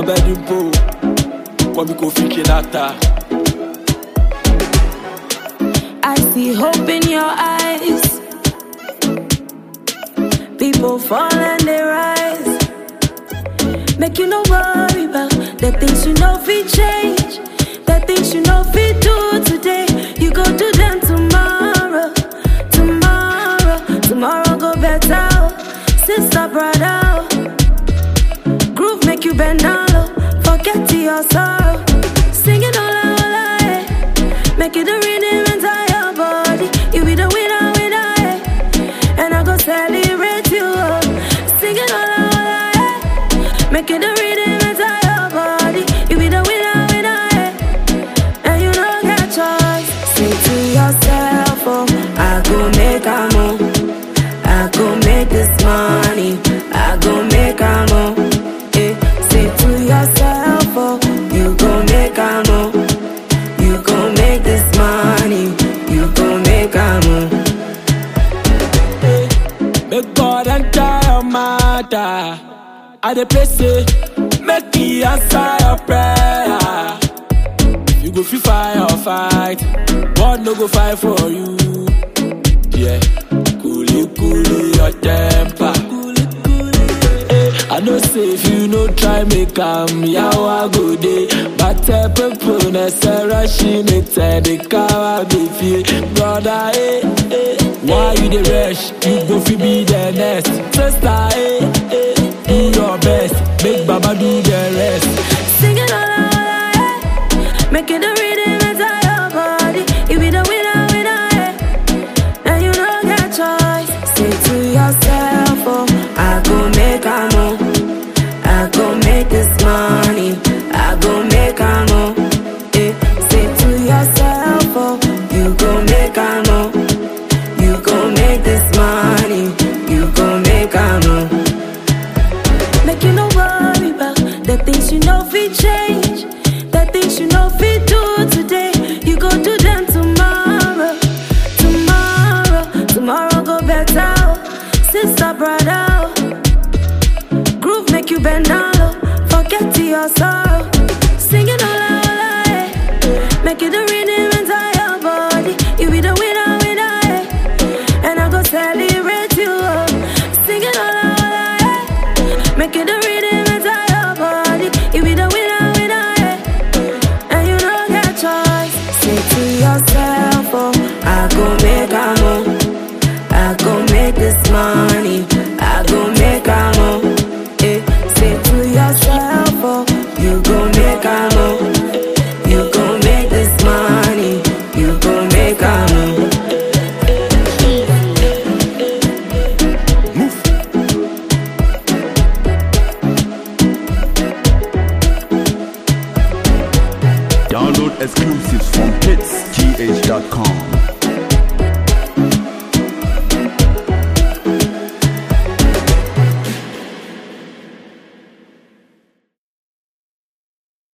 bẹ́ẹ̀ni bò kọ́ mi kò fi kí láta. I see hope in your eyes. People fall and they rise. Make you no worry about the things you know we change. The things you know we do today. You go do them tomorrow. Tomorrow. Tomorrow go better. oh. Sister, brother. oh. Groove make you bend down low. Forget to your sorrow. Singing all out, all out, eh. Make it the rhythm inside your body. You be the winner, winner, eh. And I go celebrate you. oh. Singing all out, all out, eh. Make it the rhythm inside your body. You be the winner, winner, eh. And you don't get choice. Say to yourself, oh, I go make a move. I go make this money. I go make a move. Eh, say to yourself, oh, you go make a move. You go make this money. You go make a move. Make God enter your matter. I dey pray say, make He answer your prayer. You go free fire or fight, God no go fight for you. Yeah, coolly coolly your temper. Eh, I know say if you no try make am yawa go dey But eh, people na say rushing it and the car be feel Brother eh eh Why you dey rush? You go fi be the next Sister eh eh Do your best Make Baba do the rest Singing all out, all out, eh. Making the rhythm inside your body. You be the winner, winner, eh. And you don't get choice. Say to yourself, oh, I go make a move. I go make this money. I go make a move. Eh. Say to yourself, oh, you go make a move. You go make this money. You go make a move. Make you no worry about the things you know we change. The things you know we do today. You go do them tomorrow. Tomorrow, tomorrow go better. oh. Sister, brother. oh. Groove make you bend down low. Forget to your sorrow. Singing all out, all out, eh. Make it the rhythm inside your body. You be the winner, winner, eh. And I go celebrate you. oh. Singing all out, all out, eh. Make it the rhythm inside your body. You be the winner, winner, eh. And you don't get choice. Say to yourself, oh, I go make a move. I go make this money. I go make a move. Eh. Say to yourself, oh, you go make a move. You go make this money. You go make a move. Download exclusives from hitsgh.com.